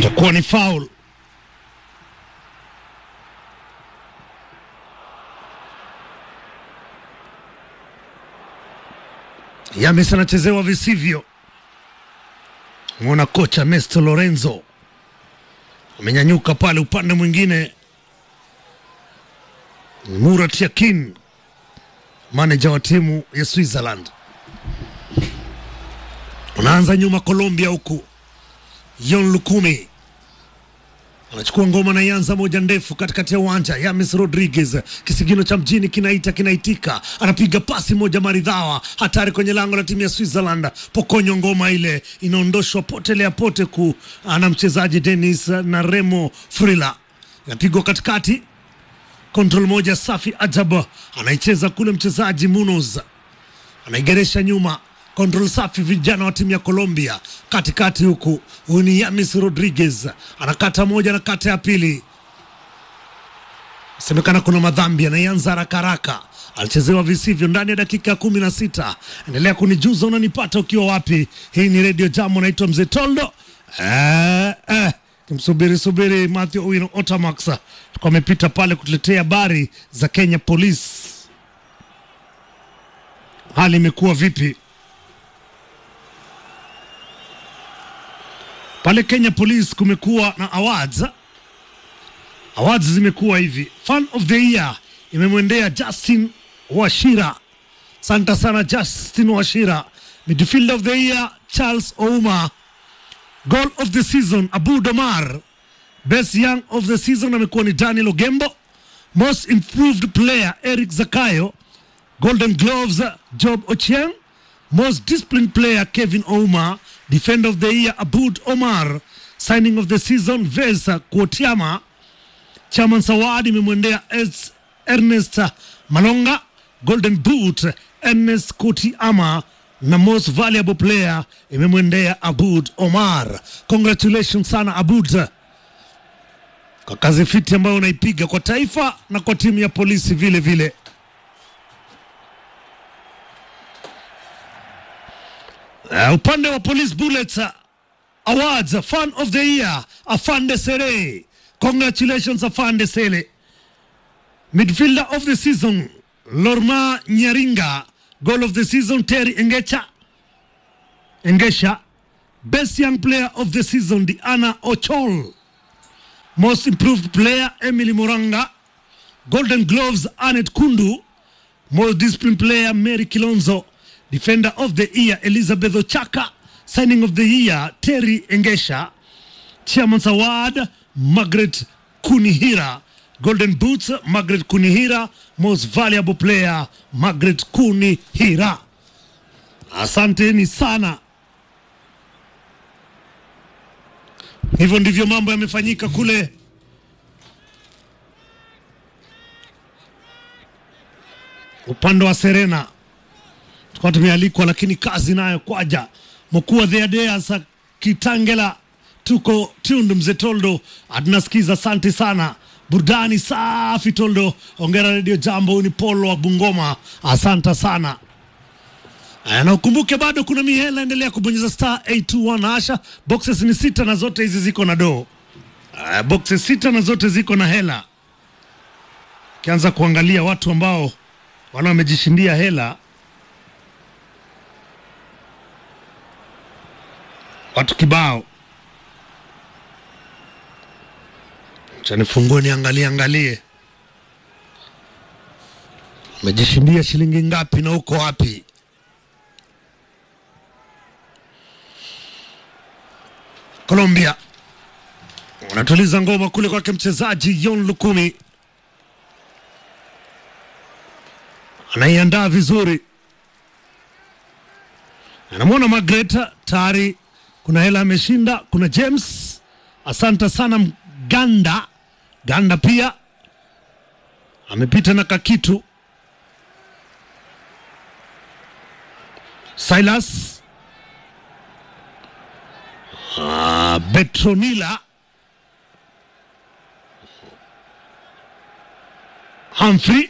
itakuwa ni foul. Yames anachezewa visivyo. Mwona kocha Nesto Lorenzo amenyanyuka pale upande mwingine. Murat Yakin, manaja wa timu ya Switzerland, unaanza nyuma Colombia, huku Yon Lukumi anachukua ngoma na ianza moja ndefu katikati ya uwanja. Yames Rodriguez, kisigino cha mjini kinaita kinaitika, anapiga pasi moja maridhawa, hatari kwenye lango la timu ya Switzerland. Pokonyo ngoma ile inaondoshwa potelea pote ku ana mchezaji Denis na Remo Frila, inapigwa katikati, kontrol moja safi ajab, anaicheza kule mchezaji Munoz anaigeresha nyuma kontrol safi, vijana wa timu ya Colombia katikati huku. Huyu ni Yamis Rodriguez anakata moja na kata ya pili, semekana kuna madhambi, anaianza haraka haraka, alichezewa visivyo ndani ya dakika ya kumi na sita. Endelea kunijuza unanipata ukiwa wapi. Hii ni Radio Jam, naitwa Mzee Toldo. Eh, eh, kimsubiri subiri Matthew Owino Otamax kwa amepita pale kutuletea habari za Kenya Police. Hali imekuwa vipi? pale Kenya Police kumekuwa na awards. Awards zimekuwa hivi, fan of the year imemwendea Justin Washira. Santa sana Justin Washira. Midfielder of the year Charles Ouma. Goal of the season Abu Domar. Best young of the season amekuwa ni Daniel Ogembo. Most improved player Eric Zakayo. Golden Gloves Job Ochieng. Most disciplined player Kevin Ouma. Defender of the year Abud Omar. Signing of the season Vesa Kuotiama. Chairman Sawadi imemwendea Es- Ernest Malonga. Golden Boot Ernest Kotiama na most valuable player imemwendea Abud Omar. Congratulations sana Abud kwa kazi fiti ambayo unaipiga kwa taifa na kwa timu ya polisi vile vile. Uh, upande wa Police Bullets uh, Awards uh, Fan of the Year Afande Sere. Congratulations Afande Sele. Midfielder of the season Lorma Nyaringa. Goal of the season Terry Engecha. Engesha. Best young player of the season Diana Ochol. Most improved player Emily Moranga. Golden Gloves Anet Kundu. Most disciplined player Mary Kilonzo. Defender of the year Elizabeth Ochaka. Signing of the year Terry Engesha. Chairman's Award Margaret Kunihira. Golden Boots Margaret Kunihira. Most valuable player Margaret Kunihira. Asanteni sana. Hivyo ndivyo mambo yamefanyika kule upande wa Serena. Tulikuwa tumealikwa, lakini kazi nayo kwaja. Mkuu wa Theadea sa Kitangela, tuko tundu. Mzee Toldo atunasikiza, asante sana. Burudani safi Toldo, ongera redio Jambo. Huyu ni Polo wa Bungoma, asante sana. Aya, na ukumbuke bado kuna mihela, endelea kubonyeza star 821 hasha. Boxes ni sita na zote hizi ziko na doo. Aya, boxes sita na zote ziko na hela. Ukianza kuangalia watu ambao wana wamejishindia hela, watu kibao. Acha nifungue niangalie angalie, umejishindia shilingi ngapi na uko wapi? Colombia wanatuliza ngoma kule kwake mchezaji Yon Lukumi, anaiandaa vizuri, anamwona Magreta tayari, kuna hela ameshinda. Kuna James, asante sana Ganda. Ganda pia amepita na kakitu. Silas Ah, Betronila Humphrey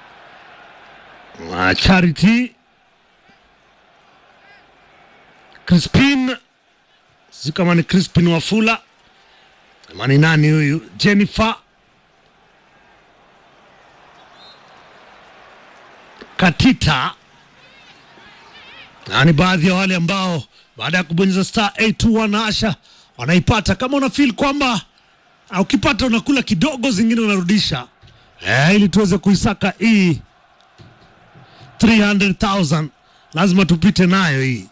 Ah, Charity Chris Crispin, sijui kama ni Crispin Wafula ama ni nani huyu, Jennifer Katita na ni baadhi ya wale ambao baada ya kubonyeza star 821 na Asha wanaipata. Kama una feel kwamba ah, ukipata unakula kidogo, zingine unarudisha eh, ili tuweze kuisaka hii 300,000 lazima tupite nayo hii.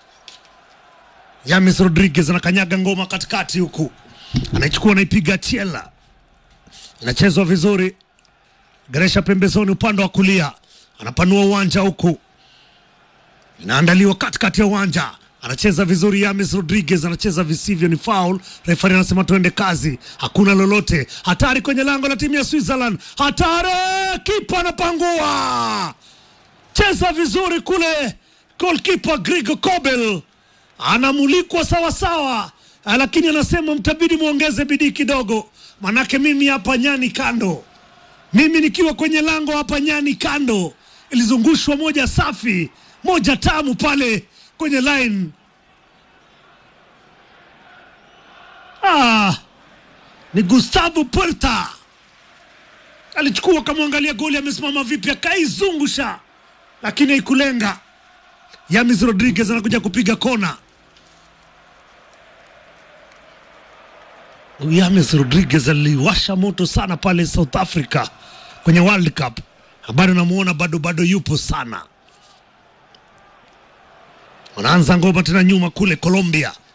James Rodriguez anakanyaga ngoma katikati huku, anaichukua anaipiga chela, inachezwa vizuri. Geresha pembezoni upande wa kulia, anapanua uwanja huku, inaandaliwa katikati ya uwanja, anacheza vizuri. James Rodriguez anacheza visivyo, ni foul. Refari anasema tuende kazi, hakuna lolote. Hatari kwenye lango la timu ya Switzerland, hatari! Kipa anapangua, cheza vizuri kule. Goalkeeper Grigor Kobel anamulikwa sawasawa, lakini anasema mtabidi muongeze bidii kidogo, manake mimi hapa nyani kando mimi nikiwa kwenye lango hapa nyani kando, ilizungushwa moja safi, moja tamu pale kwenye line. Ah, ni Gustavo Puerta alichukua, akamwangalia goli amesimama vipi, akaizungusha, lakini haikulenga. Yamis Rodriguez anakuja kupiga kona. Yames Rodriguez aliwasha moto sana pale South Africa kwenye World Cup. Bado namuona bado bado yupo sana. Wanaanza ngoma tena nyuma kule Colombia.